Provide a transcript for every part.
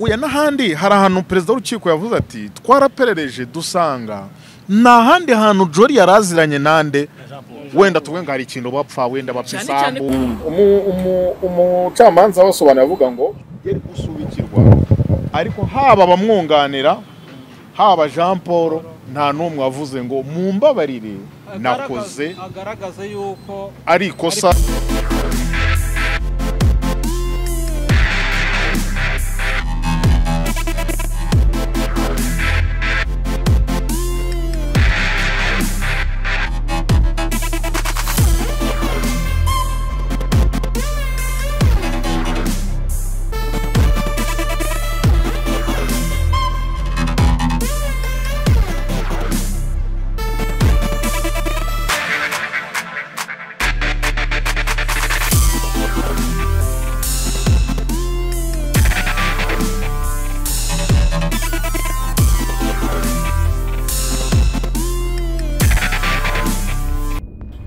uya n'ahandi hari ahantu perezida w'urukiko yavuze ati twaraperereje dusanga nta handi hantu jori yari aziranye nande wenda tuvuge ngo hari ikintu bapfa wenda bapfa Cyane cyane- isambu Umu- umu- umucamanza wasobanura avuga ngo yari gusubikirwa ariko haba abamwunganira haba jean paul nta n'umwe wavuze ngo mumbabarire nakoze agaragaze yuko ari ikosa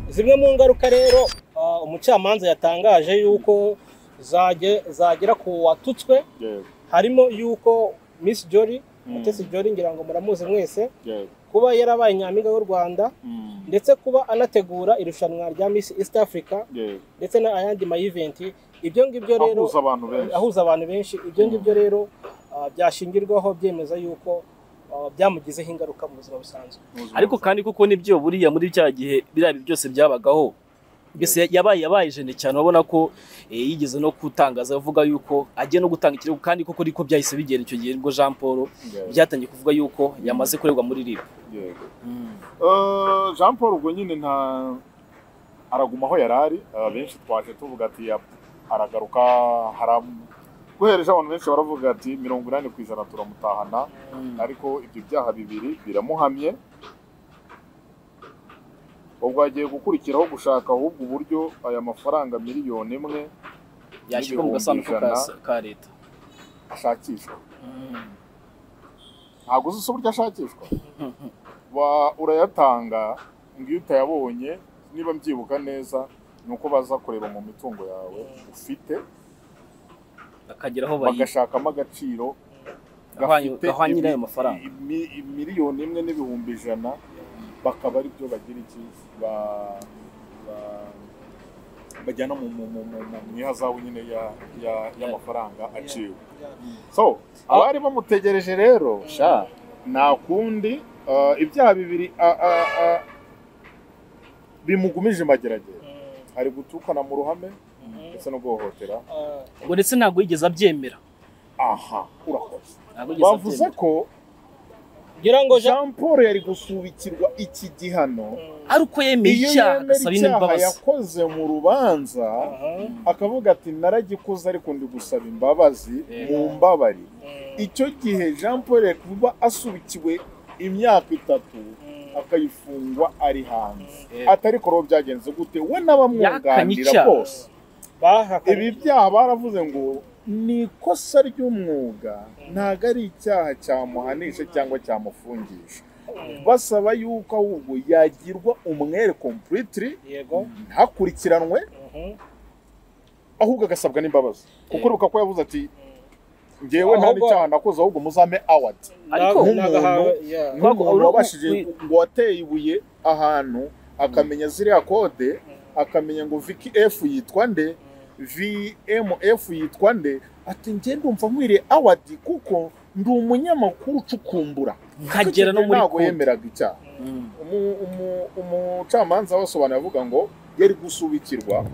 zimwe mu ngaruka rero ah, umucamanza yatangaje yuko zage- zagera ku watutswe harimo yuko Miss Jolly Mutesi Jolly ngira ngo muramuzi mwese kuba yarabaye nyampinga w'u Rwanda ndetse kuba anategura irushanwa rya Miss East Africa ndetse n'ayandi mayiventi ibyo ngibyo rero ahuza abantu benshi ahuza abantu benshi ibyo ngibyo rero ah, byashingirwaho byemeza yuko ah, byamugizeho ingaruka mu buzima busanzwe ariko kandi kuko nibyo buriya muri cya gihe biriya byose byabagaho mbese yabaye yabaye jene cyane urabona ko eh, yigeze no kutangaza avuga yuko agiye no gutanga ikirego kandi kuko ariko byahise bigera icyo gihe nibwo Jean Paul byatangiye kuvuga yuko yamaze kuregwa muri RIB Eh, jean paul ubwo nyine nta araguma aho yari ari Eh, benshi twaje tuvuga ati "Ya, aragaruka haram guhereje abantu benshi baravuga ati mirongo inani ku ijana turamutahana ariko ibyo byaha bibiri biramuhamye ubwo hagiye gukurikiraho gushaka ahubwo uburyo aya mafaranga miliyoni imwe yashyirwa mu n'ibihumbi gasanduku ka ijana ka leta ashakishwa ntabwo uzi uburyo ashakishwa Wa- urayatanga ngo iyo utayabonye niba mbyibuka neza ni uko baza kureba mu mitungo yawe ufite akagera aho bayi- bagashakamo agaciro gahwanye- gafite gahwanye imi- n'ayo mafaranga imi- miliyoni imwe n'ibihumbi ijana bakaba ari byo bagira iki ba- ba- bajyana mu- mu- mu- mu- mu- mu ihazabu nyine ya- ya- y'amafaranga aciwe so abari bamutegereje rero sha nta kundi uh, ibyaha bibiri uh, uh, uh, bimugumije imageragere ari gutukana mu ruhame ndetse no guhohotera Ah, ngo ndetse ntabwo yigeze abyemera aha urakoze ntabwo yigeze bavuze abyemera ko ngira ngo Jean jean paul yari gusubikirwa iki gihano ari uko yemeye iyo icyaha yemera agasaba icyaha imbabazi yakoze mu rubanza Aha. akavuga ati naragikoze ariko ndi gusaba imbabazi Yeah. mu mbabari Mm. icyo gihe jean paul yari kuba asubikiwe imyaka itatu akayifungwa ari hanze Yeah. atari korobo byagenze gute we Yahakanye n'abamwunganira icyaha. bose bahakanye ibi byaha baravuze ngo ni ikosa ry'umwuga ntabwo ari icyaha cyamuhanisha cyangwa cyamufungisha basaba yuko ahubwo yagirwa umwere completely yego ntakurikiranwe Mhm. ahubwo agasabwa n'imbabazi kuko Eh. uribuka ko yavuze ati ngewe nta Ahubwo- n'icyaha nakoze ahubwo muzame awadi Ariko Nag- nk'umuntu- nagahawe- yeah. Ntabwo- nk'umuntu uri- wabashije uri- ngo wateye ibuye ahantu akamenya ziriya kode akamenya ngo viki efu yitwa nde vmf yitwa nde ati njye ndumva nkwiriye awadi kuko ndi umunyamakuru ucukumbura nkagera no muri ntabwo konti yemeraga icyaha Mm. umu- umu- umucamanza wasobanura avuga ngo yari gusubikirwa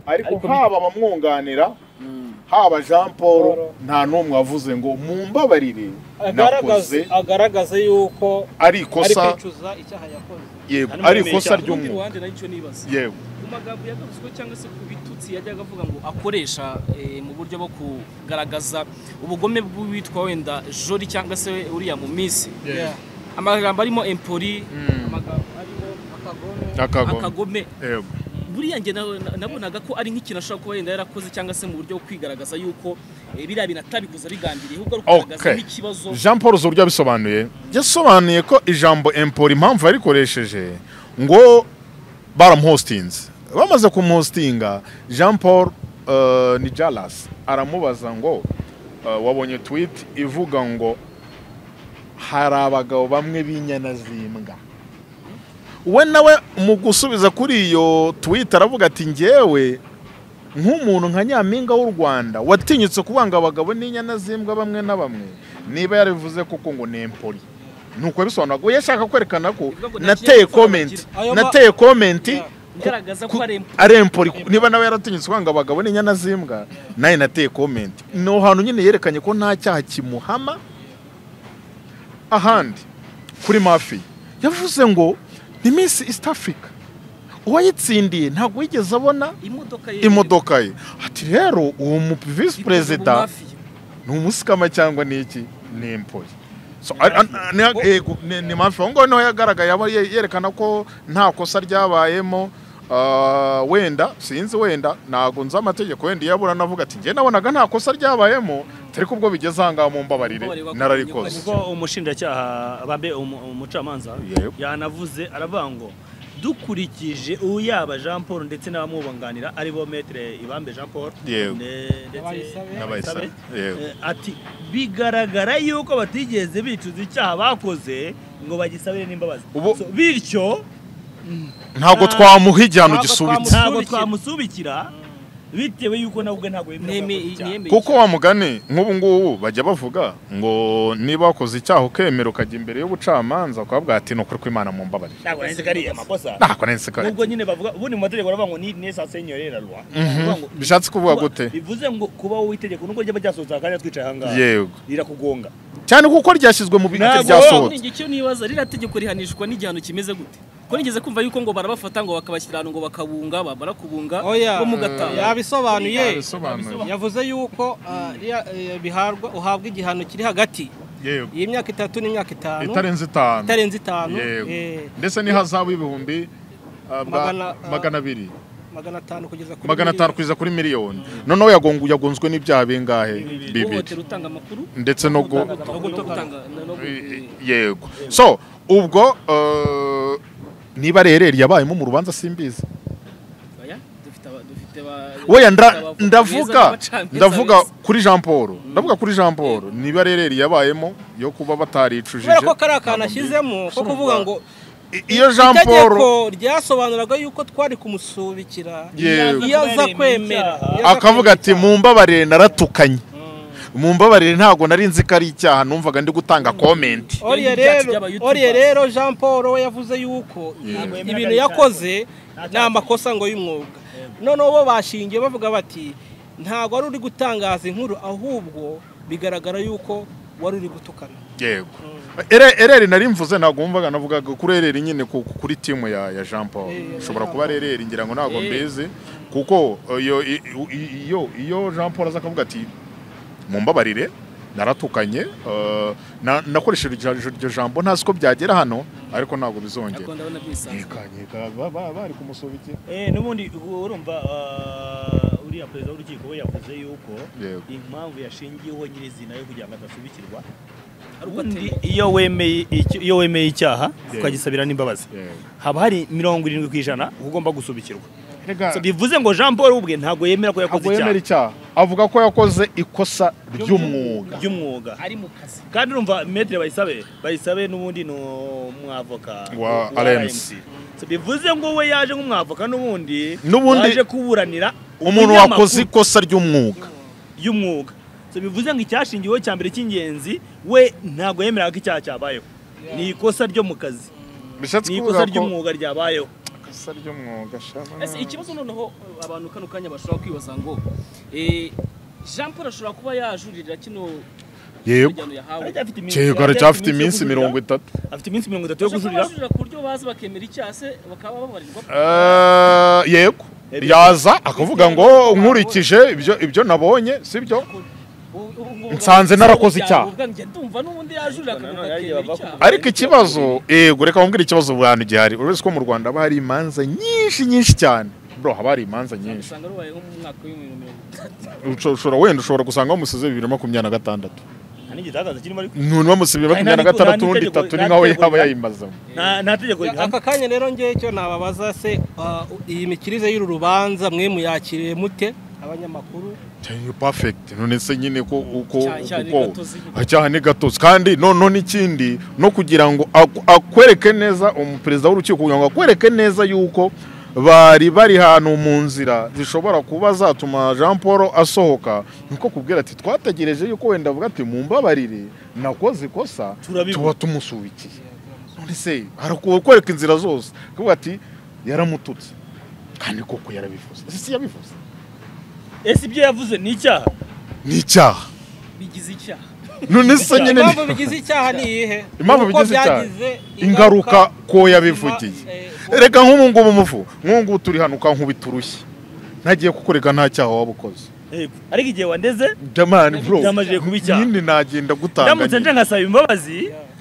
ariko Ariko- haba abamwunganira Mm. haba jean paul Paul. nta n'umwe wavuze ngo mumbabarire agaragaze nakoze agaragaze yuko ari ari ikosa kwicuza icyaha yakoze yego Hanyuma ari yemeye ikosa icyaha. Urundi ry'umuntu ruhande nacyo nibaza yewe mu magambo yagaruzwe cyangwa se ku bitutsi yajyaga avuga ngo akoresha eh, mu buryo bwo kugaragaza ubugome bw'uwitwa wenda jori cyangwa se uriya mu minsi Yeah. amagambo arimo empori amagambo arimo akagome akagoma akagome yewe buriya njye na- nabonaga ko ari nk'ikintu ashobora kuba yenda yarakoze cyangwa se mu buryo bwo kwigaragaza yuko eh, biriya bintu atabikoze abigambiriye ahubwo ari ukugaragaza Okay. nk'ikibazo jean paul uzi uburyo yabisobanuye yasobanuye ko ijambo empori impamvu yarikoresheje ngo baramuhositinze bamaze kumuhositinga jean paul eh, ni jalasi aramubaza ngo uh, wabonye tweet ivuga ngo hari abagabo bamwe b'inyana z'imbwa we nawe mu gusubiza kuri iyo twita aravuga ati ngewe nk'umuntu nka nyampinga w'u rwanda watinyutse kubanga abagabo n'inyana z'imbwa bamwe na bamwe niba yarivuze kuko ngo ni empoli nuko bisobanura ngo yashaka kwerekana ko nateye komenti nateye komenti igaragaza ko ari impu- ari empoli niba nawe yaratinyutse kubanga abagabo n'inyana z'imbwa nawe nateye komenti ni ahantu nyine yerekanye ko nta cyaha kimuhama ahandi kuri mafi yavuze ngo ni minsi east africa uwayitsindiye ntabwo yigeze abona imodoka imodoka ye ati rero uwo mu visi perezida ni umusikama cyangwa ni iki ni impoli So, ari- an- an- yego, ni ni mafi aho ngaho niho yagaragaye aba ye- yerekana ko nta kosa ryabayemo ah, wenda sinzi wenda ntabwo nzi amategeko wenda iyo abura navuga ati njye nabonaga nta kosa ryabayemo atari ko ubwo bigeze aha ngaha mu mbabarire Mumbabarire, nararikoze kuko umushinjacyaha bambe umu- umucamanza Yego. yanavuze aravuga ngo dukurikije uyaba jean paul ndetse n'abamwunganira aribo metere ibambe jean paul Yego. ne- ndetse Abayisabe. N'abayisabe. Yego. Eh, ati bigaragara yuko batigeze bicuza icyaha bakoze ngo bagisabire n'imbabazi Ubu- So, bityo ntabwo twamuha igihano Ntabwo gisubitse twamuha- ntabwo Musubikira. twamusubikira bitewe yuko nawe ubwe ntabwo yemera ko yakoze icyaha. Nemeye kuko wa mugani nk'ubu ngubu bajya bavuga ngo niba wakoze icyaha ukemera ukajya imbere y'ubucamanza ukavuga ati ni ukuri kw'imana mu mbabare ntabwo nahise kariya makosa ntako nahise kare nubwo nyine bavuga ubundi mu mategeko baravuga ngo ni nesasenya rera rwa Bavuga ngo- bishatse kuvuga kuba- gute bivuze ngo kuba wowe itegeko nubwo ryaba ryasohotse aha kanya twicaye aha ngaha yego rirakugonga cyane kuko ryashyizwe mu bice Ntabwo- ryasohotse icyo nibaza ririya tegeko rihanishwa n'igihano kimeze gute ko nigeze kumva yuko ngo barabafata ngo bakabashyira ahantu ngo bakabunga bamara kubunga oya bo mu gataha yabisobanuye Yabisobanuye. yavuze yuko ah, iya- eh, biharwa uhabwa igihano kiri hagati yego iyi myaka itatu n'imyaka itanu itarenze itanu itarenze itanu yego eh, ndetse n'ihazabu y'ibihumbi ah, bwa- Magana- ah, magana abiri magana atanu kugeza kuri magana atanu miliyoni. kugeza kuri miliyoni noneho yagongu- yagonzwe n'ibyaha bingahe bibiri uhohotera utanga amakuru ndetse no gu- no gutanga no gu- yego so ubwo eh, niba rereri yabayemo mu rubanza simbizi Oya, dufite aba- dufite aba weya nda- dufite abavoka beza ndavuga n'abacamanza ndavuga beza. kuri jean paul ndavuga kuri jean paul niba rereri yabayemo yo kuba bataricujije kubera ko kariya kantu ashyizemo ko kuvuga ngo I- iyo jean paul itegeko ryasobanuraga yuko twari kumusubikira Yego. iyo aza kwemera iyo aza akavuga ati kwemera mumbabarire naratukanye mumbabarire ntabwo nari nzi ko ari icyaha numvaga ndi gutanga komenti Oriye ibyacu rero by'aba-YouTubers. oriye rero Jean Paul we yavuze yuko ibintu yakoze ni amakosa ngo y'umwuga noneho bo bashingiye bavuga bati ntabwo wari uri gutangaza inkuru ahubwo bigaragara yuko wari uri gutukana yego Ere- ereri nari mvuze ntabwo wumvaga navugaga kuri ereri nyine ku- ku- kuri timu ya ya jean paul Eh, ushobora Jean kuba ari ereri ngira ngo ntabwo mbizi kuko iyo i- i- iyo iyo jean paul aza akavuga ati mumbabarire naratukanye eh, na- nakoresheje iryo- iryo jambo ntazi ko byagera hano ariko ntabwo Ariko bizongera ndabona byisanzwe. yikanyika ba- ba- bari kumusubikira Eh, n'ubundi urumva ah, uriya perezida w'urukiko we yavuze yuko Yego. impamvu yashingiyeho nyirizina yo kugira ngo adasubikirwa Ari uko ubundi ateye. iyo wemeye icyo- iyo wemeye icyaha Yego. ukagisabira n'imbabazi Yego. haba hari mirongo irindwi ku ijana ugomba gusubikirwa Erega- So, bivuze ngo jean paul ubwe ntabwo yemera ko yakoze ntabwo yemera icyaha icyaha avuga ko yakoze ikosa ry'umwuga ry'umwuga ari mu kazi kandi urumva metere bayisabe bayisabe n'ubundi ni umwavoka Wa wa RMC. So, bivuze ngo we yaje nk'umwavoka n'ubundi N'ubundi- yaje kuburanira umuntu ibinyamakuru wakoze ikosa ry'umwuga y'umwuga So, bivuze ngo icyashingiweho cya mbere cy'ingenzi we ntabwo yemeraga ko icyaha cyabayeho ni ikosa ryo mu kazi bishatse ni kuvuga ikosa ko ry'umwuga ryabayeho ikosa ry'umwuga shama. ese ikibazo noneho abantu kano kanya bashobora kwibaza ngo eh, jean paul ashobora kuba yajurira kino yego igihano yahawe Aracyafite iminsi- cyego aracyafite iminsi yo mirongo kujurira. itatu afite iminsi mirongo itatu yo Bashobora kuba kujurira bajurira ku buryo bazi bakemera icyaha se bakaba babarirwa Eh, yego yaza akavuga ngo nkurikije ibyo ibyo nabonye sibyo Nsanze narakoze icyaha. ndumva n'ubundi yajurira akavuga Nanone akemera bavuga icyaha ariko ikibazo yego reka wumvire ikibazo buri hantu gihari uretse ko mu rwanda haba hari imanza nyinshi nyinshi cyane bro haba hari imanza nyinshi usanga rubaye nko mu mwaka w'ibihumbi mirongo itatu Usho- ushobora wenda ushobora gusanga bamusize bibiri na makumyabiri na gatandatu nta n'igitangaza kirimo ariko umuntu bamusize bibiri na makumyabiri na gatandatu undi itatu ni nkaho yaba yayimazemo nta nta tegeko Ya- rihana aka kanya rero ngewe icyo nababaza se ah, iyi mikirize y'uru rubanza mwe muyakiriye mute abanyamakuru cyane perfect none se nyine ko uko Cyane cyane uko- gatozi. Ah, cyane gatozi kandi noneho n'ikindi no kugira ngo ak- akwereke neza umuperezida w'urukiko kugira ngo akwereke neza yuko bari bari ahantu mu nzira zishobora kuba zatuma jean paul asohoka niko kubwira ati twategereje yuko wenda avuga ati mumbabarire nakoze ikosa Turabibona." tuba tumusubikiye none se harakwereka inzira zose kuvuga ati yaramututse kandi koko yarabivuze Ese si yabivuze ese ibyo yavuze ni icyaha ni icyaha bigize icyaha none se nyine impamvu ni- bigize icyaha ni iyihe Impamvu Nuko bigize icyaha? byagize ingaruka ko Ima- yabivugiye eh, reka nk'ubu ngubu mufu nk'ubu ngubu turi hano ukankubiturushye ntagiye kukureka nta cyaha waba ukoze Yego. ariko igihe wandeze jamani bro Byamajije kuba icyaha. nyine nagenda ndamutse nje gutanganya ngasaba imbabazi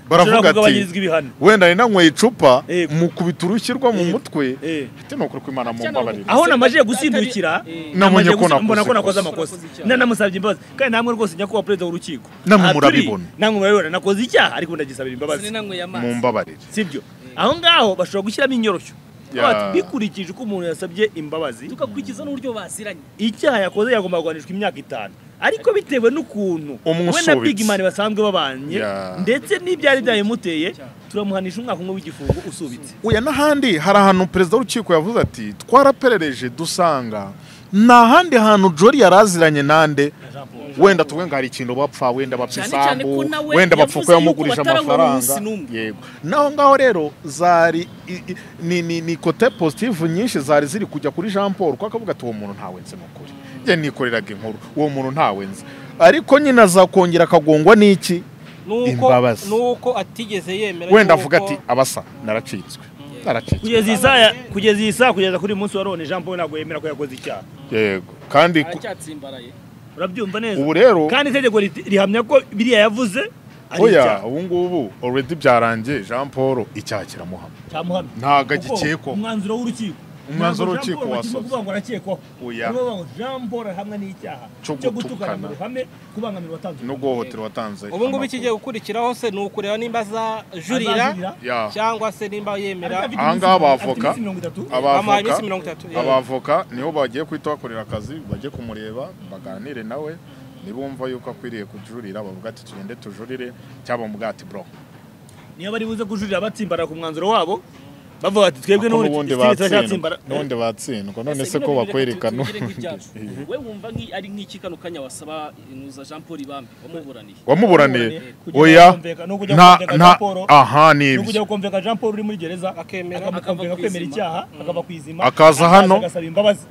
baravuga nshobora ati kugabanyirizwa ibihano wenda nari nanyweye icupa Yego. mu kubiturushirwa mu Yego. mutwe Eh. ati ni ukuri ko imana mumbabarira aho namaze gusindukira Nabonye ko namaze gusi- mbona ko nakoze ikosa. nakoze amakosa Nakoze icyaha. na namusabye imbabazi kandi namwe rwose nyakubahwa perezida w'urukiko Namwe Aha turi, murabibona. namwe murabibona nakoze icyaha ariko ndagisabira imbabazi sinanyweye amazi mumbabarire sibyo aho ngaho bashobora gushyiramo inyoroshyo Ya. Bati, bikurikije uko umuntu yasabye imbabazi tukakurikiza n'uburyo baziranye icyaha yakoze yagomba guhanishwa imyaka itanu ariko bitewe n'ukuntu we na Umusubitsi. big man basanzwe babanye Ya. ndetse n'ibyari byabimuteye turamuhanisha umwaka umwe w'igifungo usubitse uya n'ahandi hari ahantu perezida w'urukiko yavuze ati twaraperereje dusanga nta handi hantu jori yari aziranye nande wenda tuvuge ngo hari ikintu bapfa wenda bapfa Cyane cyane ko isambu nawe wenda bapfa yavuze ko yuko yamugurije batarabura amafaranga umunsi n'umwe. yego naho ngaho rero zari i- i- ni ni ni kote positive nyinshi zari ziri kujya kuri jean paul kuko akavuga ati uwo muntu ntawenze ni ukuri njye nikoreraga inkuru uwo muntu ntawenze ariko nyine azakongera akagongwa n'iki nuko Imbabazi. nuko atigeze yemera wenda yuko- avuga ati abasa naracitswe naracitswe kugeza iyi saa kugeza iyi saa kugeza kuri uyu munsi wa none jean paul ntabwo yemera ko yakoze icyaha yego kandi ku- aracyatsimbaraye urabyumva neza ubu rero kandi itegeko riti- rihamya ko biriya yavuze ari oya icyaha ubu ngubu already byarangiye jean paul icyaha kiramuhama cyamuhamye ntabwo Kuko agikekwaho umwanzuro w'urukiko Umwanzuro Ntabwo w'urukiko Jean Paul bakirimo wasoze. kuvuga ngo arakekwaho Oya. Barimo bavuga ngo jean paul ahamwa n'icyaha Cyo cyo gutukana gutukana. mu ruhame kubangamira uwatanze no guhohotera watanze ubu ngubu ikigiye amakuru. gukurikiraho se ni ukureba nimba azajurira Azajurira. Ya. cyangwa se nimba yemera Afite Aha iminsi- ngaha afite abavoka- iminsi mirongo itatu. Abavoka- amuhaye iminsi mirongo itatu yego. abavoka niho bagiye kuhita bakorera akazi bajye kumureba baganire nawe nibumva yuko akwiriye kujurira bavuga ati tugende tujurire cyangwa bamuvuga ati bro niyo bari buze kujurira batsimbara ku mwanzuro wabo bavuga bati twebwe Ko n'ubundi batsindwa turacyatsimbara n'ubundi batsindwa none Ese se ko bino bintu reka bakwerekana tugire nk'ibyacu. we wumva nk'i- ari nk'iki kano kanya wasaba inuza jean paul ibambe wamuburaniye wamuburaniye Kugira ngo oya kumvikana, no kujya nta kumvikana nta raporo, aha ni no kujya ibyo gukomveka jean paul uri muri gereza Akemera, akamukomveka akava ku kwemera izima. icyaha akava ku izima Akaza akaza hano. agasaba imbabazi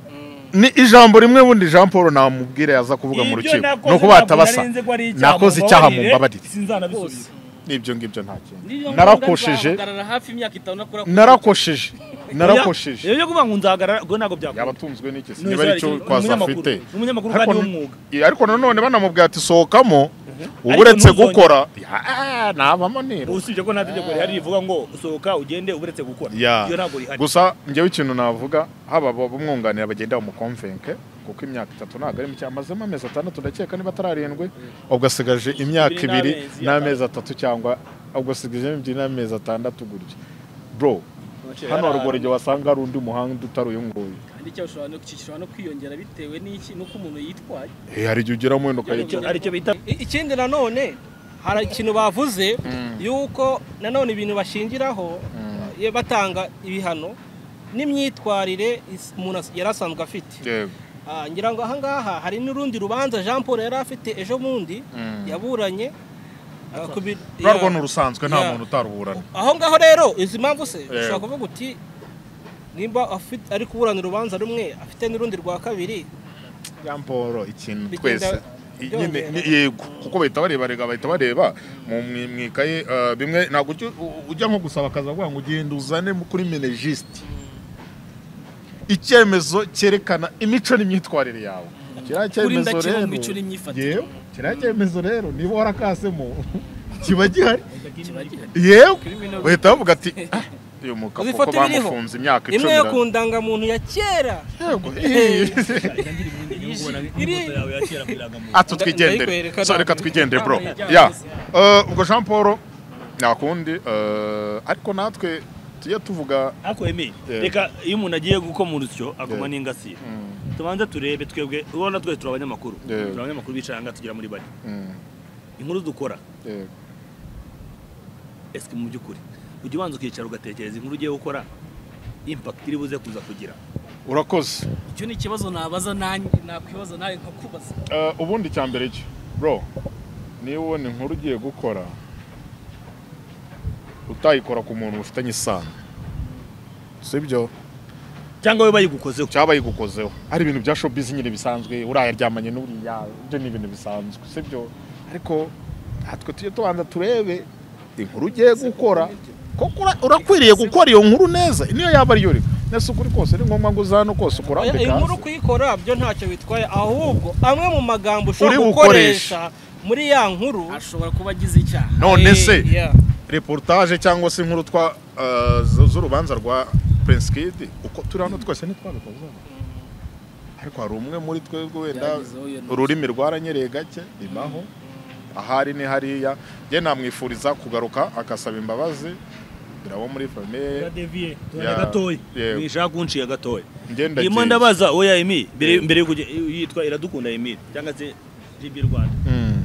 ni ijambo rimwe bundi jean paul namubwire yaza kuvuga mu Ibyo rukiko nakoze ni ukuba ntabwo atabasa nari nzi ko ari icyaha, nakoze icyaha mu mumbabarire, mbabarire sinzanabisubiza n'ibyo ngibyo nta kintu Niyo narakosheje nzahagarara hafi imyaka itanu nakora ku- narakosheje Oya, narakosheje ibyo kuvuga ngo nzahagarara ubwo ntabwo byakora yabatunzwe n'iki Ni niba ari umunyamakuru- cyo kwaza afite ni umunyamakuru Ariko n- kandi w'umwuga Yeah, ariko nanone banamubwira ati sohokamo uba Ariko uretse ntuzongere- gukora Ya, navamo nero usibye ko nta tegeko rihari rivuga ngo usohoka ugende uburetse gukora Ya. iyo ntabwo rihari gusa njyewe ikintu navuga haba abamwunganira bagenda bamukomvenke kuko imyaka itatu ntabwo ari mike amazemo amezi atandatu ndakeka niba atari arindwi ubwo asigaje imyaka Ibiri ibiri n'amezi n'amezi atatu cyangwa ubwo asigaje ebyiri n'amezi atandatu gutya bro hano Yarara. haruguru igihe wasanga hari undi muhanda utari uyu nguyu Kandi icyo ushobora no- gishobora no kwiyongera bitewe n'iki nuko umuntu yitwaye Eh, hari igihe ugeramo wenda Icyo- ukayigira aricyo bita I- ikindi nanone hari ikintu bavuze yuko nanone ibintu bashingiraho iyo batanga ibihano n'imyitwarire is- umuntu as- yari asanzwe afite yego Ah, ngira ngo ahangaha hari n'urundi rubanza jean paul yari afite ejo bundi yaburanye ah, ku bi- urarwo ya- ni urusanzwe nta Ya. muntu utaruburana aho ngaho rero izi mpamvu se ushobora Yego. kuvuga uti nimba afite ari kuburana urubanza rumwe afite n'urundi rwa kabiri jean paul ikintu Bigenda twese nyine byongera. ni- yego kuko bahita bareba rega bahita bareba mu mu- mu ikaye eh, bimwe ntabwo ujya- u- ujya nko gusaba akazi avuga ngo ugenda uzane mu- kuri menejisite icyemezo cyerekana imico n'imyitwarire yawe kiriya cyemezo ndakira mu rero mico n'imyifatire. yewe kiriya cyemezo rero niba warakasemo kiba gihari kiba gihari yewe Criminal- bahita bavuga ati "Ah, uyu mugabo Uzi kuko ifoto ibiriho? bamufunze imyaka imwe icumi yo na- ku ndangamuntu ya kera Yego, iyi- ati twigendere ndayikwereka so ntabwo. reka twigendere bro Ntabwo yajya ya hanze. Eh, ubwo jean paul nta kundi eh, ariko natwe tujye tuvuga akwemeye Yeah. reka iyo umuntu agiye gukoma urusyo akoma Yeah. n'ingasire tubanze turebe twebwe ubona twese turi abanyamakuru Yego. turi abanyamakuru bicara ngaha tugera muri bane Mm, inkuru dukora yego. esike mu by'ukuri ujya ubanza ukicara ugatekereza inkuru ugiye gukora impact iri buze kuza kugira urakoze icyo ni ikibazo nabaza nanjye nakwibaza nawe nkakubaza Eh, ubundi cya mbere cyo bro niba ubona inkuru ugiye gukora utayikora ku muntu mufitanye isano sibyo cyangwa we bayigukozeho cyaba yigukozeho hari ibintu bya showbiz nyine bisanzwe uriya aryamanye n'uriya ibyo ni ibintu bisanzwe sibyo ariko natwe tujye tubanza turebe inkuru ugiye gukora koko ura- urakwiriye gukora iyo nkuru neza niyo yaba ari yo rero nese ukuri kose ni ngombwa ngo uze hano kose Oya, ukurambike iyi nkuru hasi kuyikora byo ntacyo bitwaye ahubwo amwe mu magambo ushobora Uri gukoresha muri ya nkuru ashobora kuba agize icyaha none se eh, yeah. reportage cyangwa se inkuru twa eh, z- z'urubanza rwa Prince Kid uko turi hano twese ntitwabikoze ariko hari umwe muri twebwe wenda Byagezeho iyo ntoki. ururimi rwaranyereye gake bibaho ahari ni hariya njye namwifuriza kugaruka agasaba imbabazi dore abo muri famille deviye Ya, gatoya yego. mwishaka kunciya gatoya ngenda irimo ndabaza oya emi mbere mbere yo kujya yitwa iradukunda emi cyangwa se GB Rwanda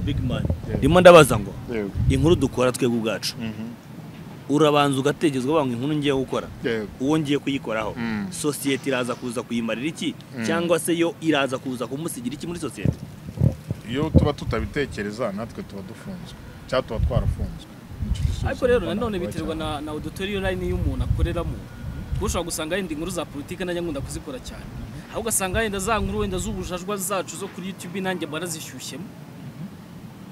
big man Yego. irimo ndabaza ngo inkuru dukora twebwe ubwacu urabanza ugatekerezwa banga inkuru ngiye gukora uwo ngiye kuyikoraho Mm. sosiyete iraza kuza kuyimarira iki cyangwa se yo iraza kuza kumusigira iki muri sosiyete iyo tuba tutabitekereza natwe tuba dufunzwe cyangwa tuba twarafunzwe Nicyo gisubizo ariko rero mbona nanone kuba biterwa cyane. na na auditoriyo line y'umuntu akoreramo kuko ushobora gusanga yenda inkuru za politiki nanjye nkunda kuzikora cyane aho ugasanga yenda za nkuru wenda z'ubujajwa zacu zo kuri youtube nanjye barazishyushyemo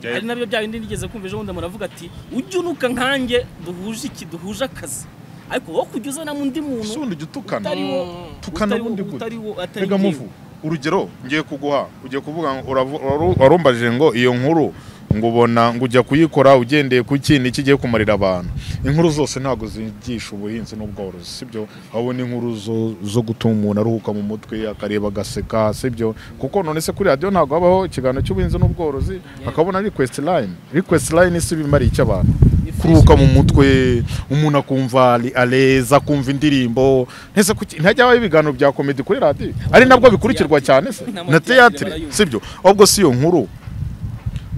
Yego. ari nabyo bya bindi nigeze kumva ejo bundi muravuga ati ujye unuka nkanjye duhuje iki duhuje akazi ariko wowe kujya uzana undi Ese muntu ubundi jya utukana utari wo tukana utari wo- ubundi gute utari wo atari rega muvu urugero ngiye kuguha ugiye kuvuga ngo uravu- waru- warumbajije ngo iyo nkuru ngo ubona ngo ujya kuyikora ugendeye ku kintu iki igiye kumarira abantu inkuru zose ntabwo zigisha ubuhinzi n'ubworozi sibyo wabona inkuru zo- zo gutuma umuntu aruhuka mu mutwe akareba agaseka sibyo kuko none se kuri radiyo ntabwo habaho ikiganiro cy'ubuhinzi n'ubworozi hakabona request line request line si bimariye icyo abantu kuruhuka mu mutwe umuntu akumva ari aleza akumva indirimbo ntese kuki ntajya habaho ibiganiro bya komedi kuri radiyo ari nabwo bikurikirwa cyane se na teatire sibyo ahubwo si iyo nkuru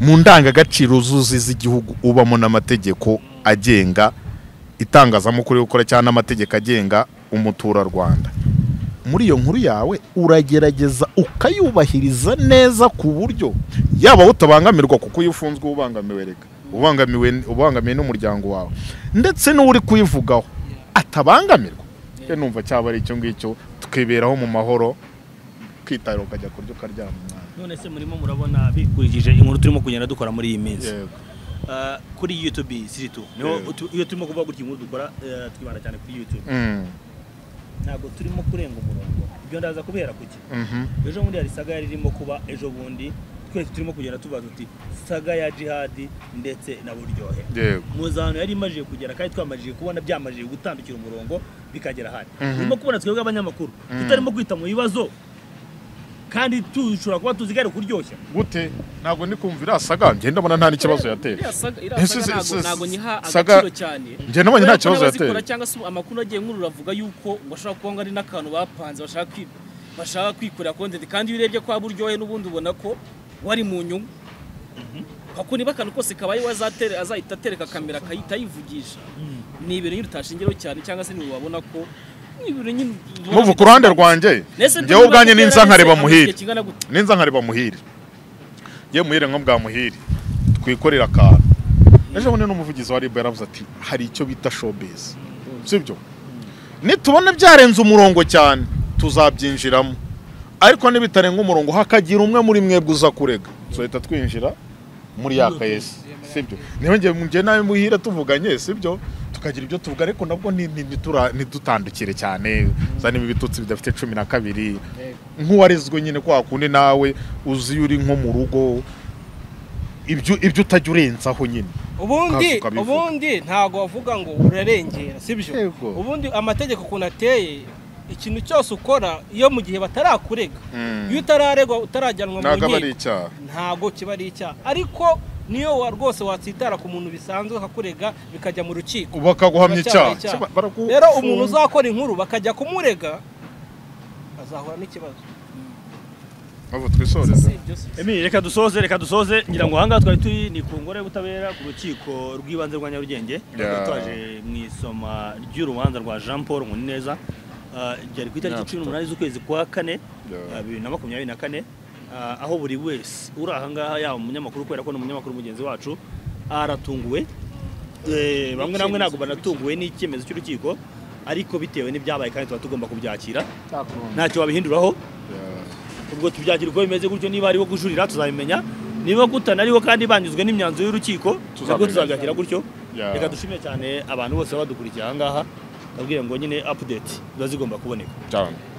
mu ndangagaciro zuzi z'igihugu ubamo n'amategeko agenga itangazamakuru yo gukora cyangwa n'amategeko agenga umuturarwanda muri iyo nkuru yawe uragerageza ukayubahiriza neza ku buryo yaba wowe utabangamirwa kuko iyo ufunzwe uba ubangamiwe reka ubangamiwe ubangamiwe n'umuryango wawe ndetse n'uri kuyivugaho atabangamirwa rero numva cyaba ari icyo ngicyo tukiberaho mu mahoro ukitarira ukajya kurya ukaryama umwana none se murimo murabona bikurikije inkuru turimo kugenda dukora muri iyi minsi yego Ah, kuri youtube si tu Yego. niho tu- iyo turimo kuvuga gutya inkuru dukora eh, twibanda cyane kuri youtube Mm, ntabwo turimo kurenga umurongo ibyo ndaza kubera kuki mhm. ejo bundi hari saga yari irimo kuba ejo bundi twese turimo kugenda tubaza uti saga ya jihadi ndetse na buryohe yego muzantu yari imajije kugera kandi twamajije kubona byamajije gutandukira umurongo bikagera hano Mhm. urimo kubona twebwe abanyamakuru Mhm. tutarimo kwita mu bibazo kandi dushobora kuba tuzigare kuryoshya gute ntabwo ndi kumva iriya saga njye ndabona nta n'ikibazo yateye iriya saga iriya Ese si- saga ntabwo si- ntabwo nyiha saga- agaciro cyane njye nabonye nta kibazo yateye yateye cyangwa se amakuru agiye nkuru uravuga yuko ngo ashobora kuba ngo ari n'akantu bapanze bashaka kwi- bashaka kwikorera content kandi iyo urebye kwa buryohe n'ubundi ubona ko wari mu nyungu kuko niba akantu kose kabaye we azatere- azahita atereka kamera akayita yivugisha ni ibintu nyine utashingiraho cyane cyangwa se niba wabona ko ni ibintu nyine ubona muvu bit- ku ruhande rwanjye Nese njyewe ubwanjye niba ninza nkareba amaze muhire igihe kingana gute? ninza nkareba muhire ye muhire nko bwa muhire twikorera akantu ejo bundi n'umuvugizi wa ribu yaravuze ati hari icyo bita showbiz sibyo nitubona byarenze umurongo cyane tuzabyinjiramo ariko nibitarenga umurongo hakagira umwe muri mwebwe uza kurega tuzahita twinjira muri ya kayesi sibyo niba njye njye nawe muhira tuvuganye sibyo tukagira ibyo tuvuga ariko nabwo ni- ni- nitura- ntidutandukire cyane zanima ibitutsi bidafite cumi na kabiri nk'uwarezwe nyine kwa kundi nawe uzi iyo uri nko mu rugo ibyo ibyo utajya urenzaho nyine ubundi Ukavuga bivuga. ubundi ntabwo wavuga ngo urarengera sibyo Yego. ubundi amategeko ukuntu ateye ikintu cyose ukora iyo mu gihe batarakurega Mm. iyo utararegwa utarajyanwa mu ntabwo aba ari nkiko icyaha ntabwo kiba ari icyaha ariko niyo wa- rwose watsitara ku muntu bisanzwe akakurega bikajya mu rukiko bakaguhamya Icyaha, icyaha icyaha. Kiba- baragu- rero umuntu uzakora inkuru bakajya kumurega azahura n'ikibazo ahubwo twisoreze Emile, reka dusoze reka dusoze ngira ngo ahangaha twari turi ni ku ngoro y'ubutabera ku rukiko rw'ibanze rwa nyarugenge Yeah. twaje mu isoma ry'urubanza rwa jean paul muneza Ah, ryari ku itariki Yeah, cumi n'umunani z'ukwezi kwa kane Yeah. ah, bibiri na makumyabiri na kane Ah, aho buri wese uri ahangaha yaba umunyamakuru kubera ko ni umunyamakuru mugenzi wacu aratunguwe Eh, bamwe na bamwe ntabwo banatunguwe n'icyemezo cy'urukiko ariko bitewe n'ibyabaye kandi tuba tugomba kubyakira ntacyo wabihinduraho ubwo tubyakira uko bimeze gutyo niba ariwo gujurira tuzabimenya niba kutanariho kandi banyuzwe n'imyanzuro y'urukiko nabwo Tuzabimenya. tuzabyakira gutyo Yeah. reka dushimire cyane abantu bose baba badukurikiye aha ngaha ndabwira ngo nyine update ziba zigomba kuboneka cyane